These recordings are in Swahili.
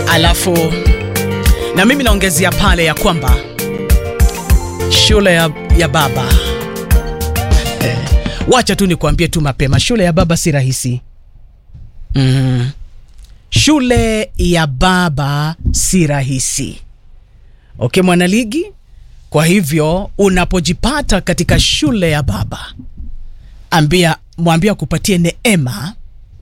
alafu na mimi naongezea pale ya kwamba shule ya, ya baba eh, wacha tu nikuambie tu mapema, shule ya baba si rahisi mm. Shule ya baba si rahisi, okay mwanaligi. Kwa hivyo unapojipata katika shule ya baba, ambia mwambia kupatie neema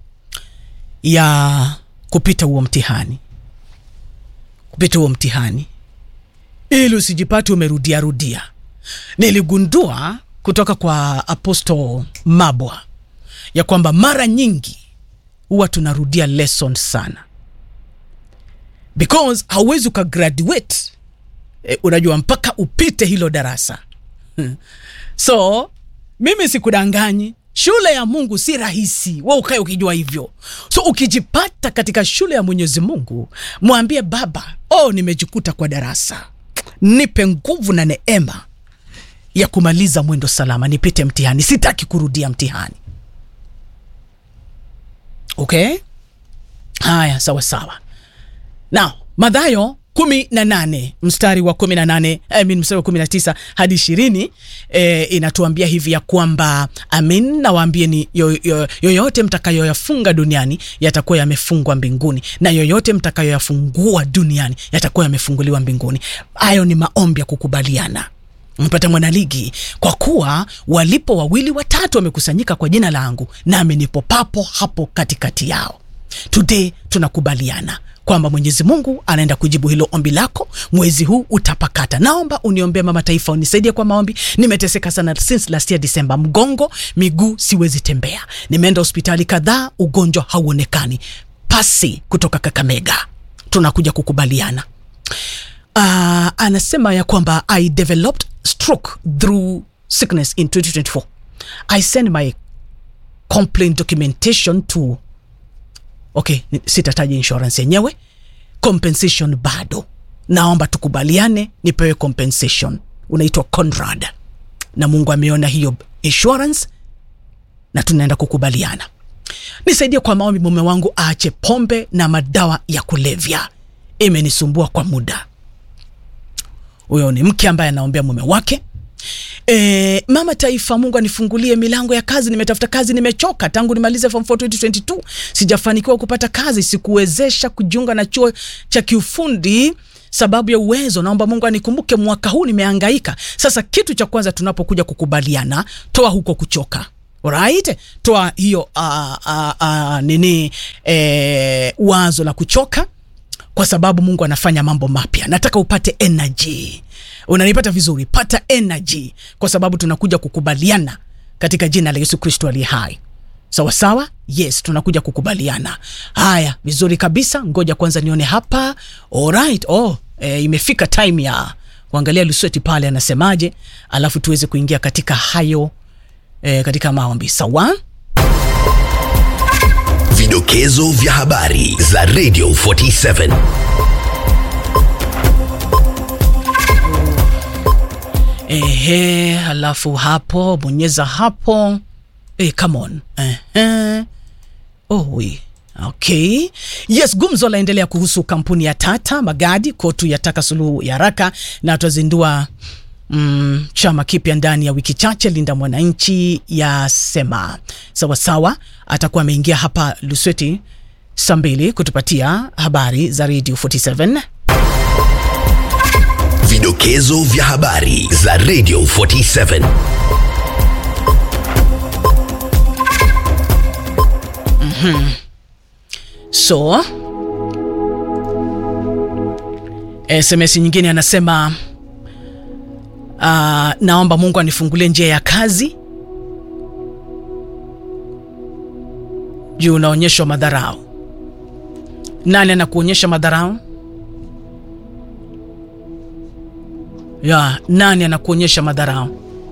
ya kupita huo mtihani, kupita huo mtihani ili usijipate umerudia rudia. Niligundua kutoka kwa Apostle Mabwa ya kwamba mara nyingi huwa tunarudia lesson sana, because hauwezi ukagraduate e, unajua mpaka upite hilo darasa so mimi sikudanganyi, shule ya Mungu si rahisi, we ukae ukijua hivyo. So ukijipata katika shule ya Mwenyezi Mungu, mwambie Baba, oh, nimejikuta kwa darasa, nipe nguvu na neema ya kumaliza mwendo salama, nipite mtihani, sitaki kurudia mtihani. Okay, haya, sawa sawa. Now Mathayo kumi na nane mstari wa kumi na nane I mean, mstari wa kumi na tisa hadi ishirini e, inatuambia hivi ya kwamba amin, nawaambieni yoyote yo, yo, mtakayoyafunga duniani yatakuwa yamefungwa mbinguni na yoyote mtakayoyafungua duniani yatakuwa yamefunguliwa mbinguni. Hayo ni maombi ya kukubaliana mpata mwanaligi, kwa kuwa walipo wawili watatu wamekusanyika kwa jina langu, nami nipo papo hapo katikati yao. Today tunakubaliana kwamba Mwenyezi Mungu anaenda kujibu hilo ombi lako. Mwezi huu utapakata. Naomba uniombee mama taifa, unisaidie kwa maombi. Nimeteseka sana since last year December, mgongo, miguu, siwezi tembea. Nimeenda hospitali kadhaa, ugonjwa hauonekani. Pasi kutoka Kakamega, tunakuja kukubaliana. Uh, anasema ya kwamba I developed stroke through sickness in 2024. I send my complaint documentation to Okay, sitataja insurance yenyewe. Compensation bado, naomba tukubaliane, nipewe compensation. Unaitwa Conrad na Mungu ameona hiyo insurance na tunaenda kukubaliana. Nisaidie kwa maombi, mume wangu aache pombe na madawa ya kulevya, imenisumbua kwa muda. Huyo ni mke ambaye anaombea mume wake. E, mama taifa, Mungu anifungulie milango ya kazi. Nimetafuta kazi, nimechoka tangu nimalize form 4 2022, sijafanikiwa kupata kazi, sikuwezesha kujiunga na chuo cha kiufundi sababu ya uwezo. Naomba Mungu anikumbuke mwaka huu, nimehangaika. Sasa kitu cha kwanza tunapokuja kukubaliana, toa huko kuchoka. Alright, toa hiyo uh, uh, uh, nini eh, wazo la kuchoka kwa sababu Mungu anafanya mambo mapya. Nataka upate energy. Unanipata vizuri? Pata energy, kwa sababu tunakuja kukubaliana katika jina la Yesu Kristo aliye hai. Sawa sawa, yes, tunakuja kukubaliana. Haya, vizuri kabisa. Ngoja kwanza nione hapa. Alright, oh, e, imefika time ya kuangalia Lusweti pale anasemaje, alafu tuweze kuingia katika hayo e, katika maombi. Sawa. Vidokezo vya habari za Radio 47. Ehe, alafu hapo bonyeza hapo. Eh, come on. Ehe. Oh, we. Okay. Yes, gumzo laendelea kuhusu kampuni ya Tata Magadi. Kotu yataka suluhu ya haraka na tutazindua mm, chama kipya ndani ya wiki chache. Linda Mwananchi yasema sawasawa, atakuwa ameingia hapa Lusweti saa mbili kutupatia habari za Radio 47. Vidokezo vya habari za Radio 47. Mm-hmm. So SMS nyingine anasema uh, naomba Mungu anifungulie njia ya kazi juu unaonyeshwa madharau. Nani anakuonyesha madharau? ya nani anakuonyesha madharau?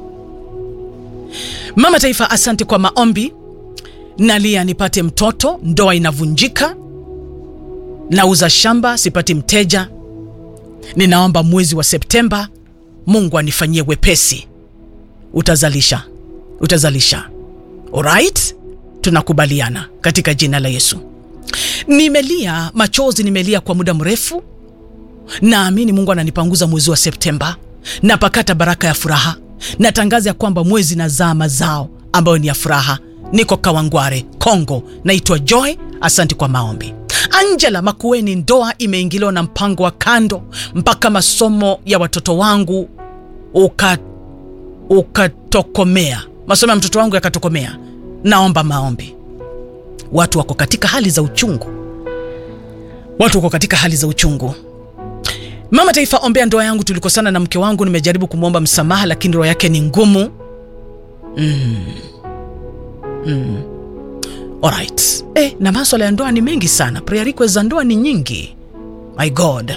Mama Taifa, asante kwa maombi. Nalia nipate mtoto, ndoa inavunjika, nauza shamba sipati mteja. Ninaomba mwezi wa Septemba Mungu anifanyie wepesi. Utazalisha, utazalisha. Alright, tunakubaliana katika jina la Yesu. Nimelia machozi, nimelia kwa muda mrefu. Naamini Mungu ananipanguza mwezi wa Septemba, napakata baraka ya furaha. Natangaza ya kwamba mwezi nazaa mazao ambayo ni ya furaha. Niko Kawangware, Kongo. Naitwa Joy. Asante kwa maombi. Angela Makueni, ndoa imeingiliwa na mpango wa kando mpaka masomo ya watoto wangu uka ukatokomea, masomo ya mtoto wangu yakatokomea. Naomba maombi. Watu wako katika hali za uchungu, watu wako katika hali za uchungu. Mama Taifa, ombea ndoa yangu. Tulikosana na mke wangu, nimejaribu kumwomba msamaha, lakini roho yake ni ngumu. mm. Mm. Alright. Eh, na maswala ya ndoa ni mengi sana, prayer request za ndoa ni nyingi. My God.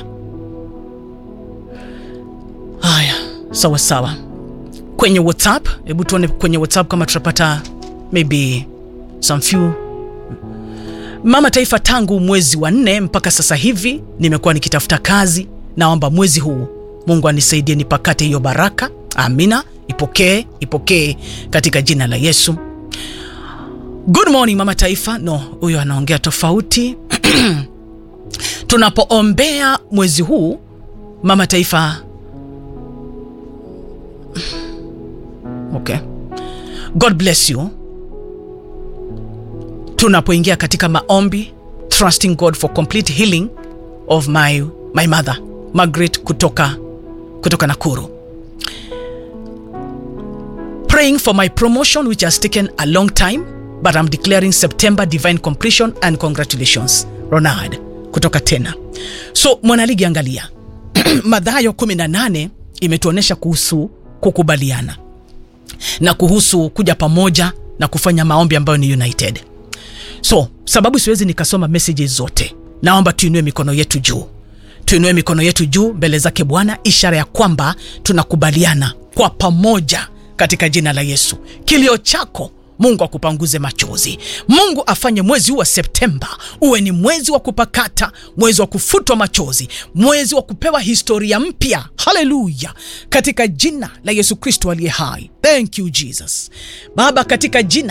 Haya, sawa sawa. Kwenye WhatsApp, hebu tuone kwenye WhatsApp kama tutapata maybe some few Mama Taifa, tangu mwezi wa nne mpaka sasa hivi nimekuwa nikitafuta kazi. Naomba mwezi huu Mungu anisaidie nipakate hiyo baraka. Amina, ipokee, ipokee katika jina la Yesu. Good morning Mama Taifa. No, huyo anaongea tofauti. Tunapoombea mwezi huu Mama Taifa. Okay. God bless you tunapoingia katika maombi trusting God for complete healing of my, my mother Margaret kutoka, kutoka Nakuru praying for my promotion which has taken a long time but I'm declaring September divine completion and congratulations Ronald kutoka tena so mwanaligi angalia Mathayo 18 imetuonyesha kuhusu kukubaliana na kuhusu kuja pamoja na kufanya maombi ambayo ni united so sababu siwezi nikasoma messages zote naomba tuinue mikono yetu juu tuinue mikono yetu juu mbele zake bwana ishara ya kwamba tunakubaliana kwa pamoja katika jina la yesu kilio chako mungu akupanguze machozi mungu afanye mwezi huu wa septemba uwe ni mwezi wa kupakata mwezi wa kufutwa machozi mwezi wa kupewa historia mpya haleluya katika jina la yesu kristo aliye hai thank you jesus baba katika jina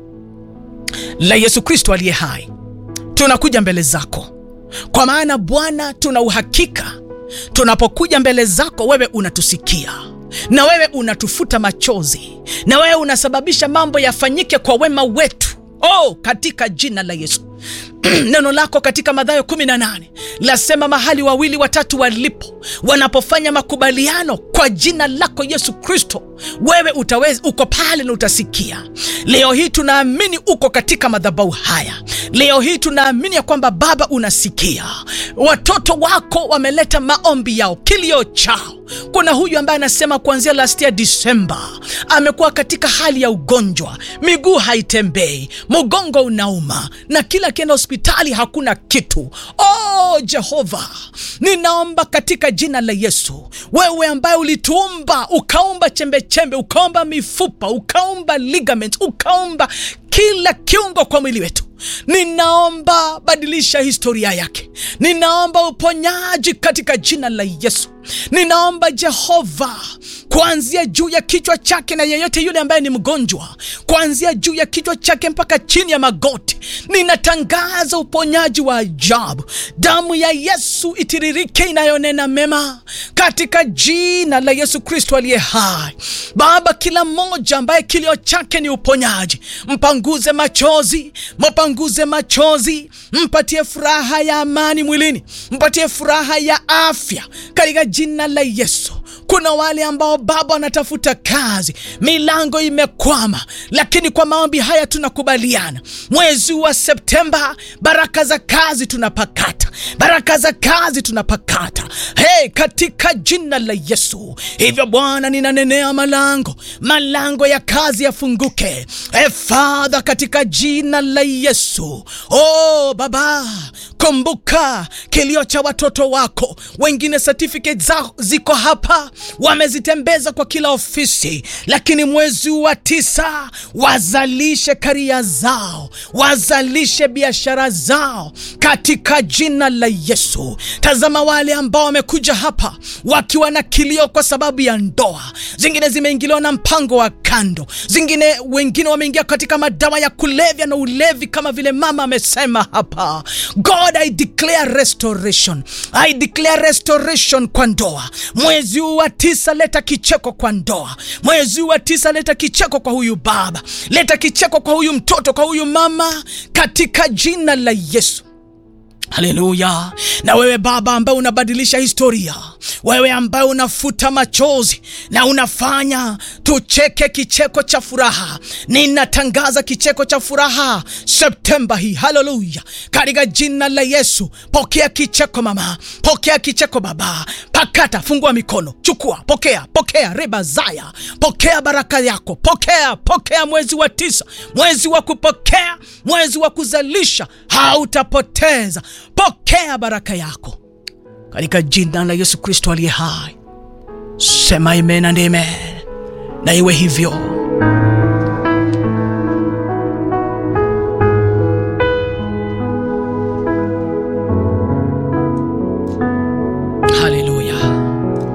la Yesu Kristo aliye hai, tunakuja mbele zako, kwa maana Bwana, tuna uhakika tunapokuja mbele zako, wewe unatusikia na wewe unatufuta machozi na wewe unasababisha mambo yafanyike kwa wema wetu. Oh, katika jina la Yesu. neno lako katika Mathayo 18 lasema mahali wawili watatu walipo wanapofanya makubaliano kwa jina lako Yesu Kristo, wewe utaweza, uko pale na utasikia. Leo hii tunaamini uko katika madhabahu haya. Leo hii tunaamini ya kwamba Baba unasikia. Watoto wako wameleta maombi yao, kilio chao. Kuna huyu ambaye anasema kuanzia last year Disemba amekuwa katika hali ya ugonjwa, miguu haitembei, mgongo unauma na kila akienda hospitali hakuna kitu. Oh Jehova, ninaomba katika jina la Yesu, wewe ambaye ulituumba ukaumba chembechembe, ukaumba mifupa, ukaumba ligaments, ukaumba kila kiungo kwa mwili wetu ninaomba badilisha historia yake. Ninaomba uponyaji katika jina la Yesu. Ninaomba Jehova, kuanzia juu ya kichwa chake na yeyote yule ambaye ni mgonjwa, kuanzia juu ya kichwa chake mpaka chini ya magoti, ninatangaza uponyaji wa ajabu. Damu ya Yesu itiririke inayonena mema katika jina la Yesu Kristo aliye hai. Baba, kila mmoja ambaye kilio chake ni uponyaji, mpanguze machozi, mpanguze machozi, mpatie furaha ya amani mwilini, mpatie furaha ya afya katika jina la Yesu. Kuna wale ambao Baba wanatafuta kazi, milango imekwama, lakini kwa maombi haya tunakubaliana, mwezi wa Septemba baraka za kazi tunapakata, baraka za kazi tunapakata, hey, katika jina la Yesu. Hivyo Bwana, ninanenea malango, malango ya kazi yafunguke, hey, Father, katika jina la Yesu. Oh Baba, kumbuka kilio cha watoto wako, wengine certificate zao ziko hapa wamezitembeza kwa kila ofisi, lakini mwezi wa tisa wazalishe karia zao, wazalishe biashara zao katika jina la Yesu. Tazama wale ambao wamekuja hapa wakiwa na kilio kwa sababu ya ndoa, zingine zimeingiliwa na mpango wa kando, zingine wengine wameingia katika madawa ya kulevya na ulevi, kama vile mama amesema hapa. God, I declare restoration, I declare restoration kwa ndoa. Mwezi huu wa tisa, leta kicheko kwa ndoa. Mwezi huu wa tisa, leta kicheko kwa huyu baba, leta kicheko kwa huyu mtoto, kwa huyu mama, katika jina la Yesu. Haleluya! Na wewe baba ambaye unabadilisha historia, wewe ambaye unafuta machozi na unafanya tucheke kicheko cha furaha, ninatangaza kicheko cha furaha Septemba hii. Haleluya! Katika jina la Yesu, pokea kicheko mama, pokea kicheko baba. Pakata, fungua mikono, chukua, pokea, pokea riba zaya, pokea baraka yako, pokea, pokea mwezi wa tisa, mwezi wa kupokea, mwezi wa kuzalisha, hautapoteza. Pokea baraka yako katika jina la Yesu Kristo aliye hai. Sema amen and amen, na iwe hivyo.